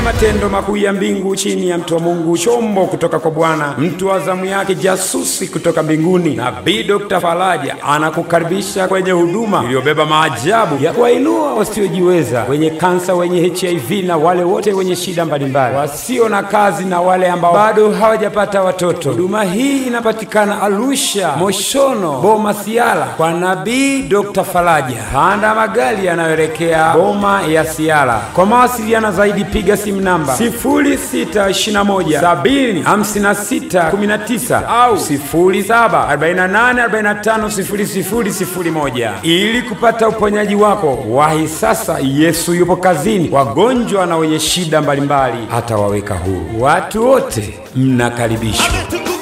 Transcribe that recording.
matendo makuu ya mbingu chini ya mtu wa Mungu, chombo kutoka kwa Bwana, mtu wa zamu yake, jasusi kutoka mbinguni. Nabii Dr. Faraja anakukaribisha kwenye huduma iliyobeba maajabu ya kuwainua wasiojiweza, wenye kansa, wenye HIV na wale wote wenye shida mbalimbali, wasio na kazi na wale ambao bado hawajapata watoto. Huduma hii inapatikana Arusha, Moshono, Boma, Siala kwa Nabii Dr. Faraja. Panda magari yanayoelekea Boma ya Siala. Kwa mawasiliano zaidi piga simu namba 0621705619 au 0748450001 ili kupata uponyaji wako. Wahi sasa, Yesu yupo kazini. Wagonjwa na wenye shida mbalimbali atawaweka huru. Watu wote mnakaribishwa. ametukuka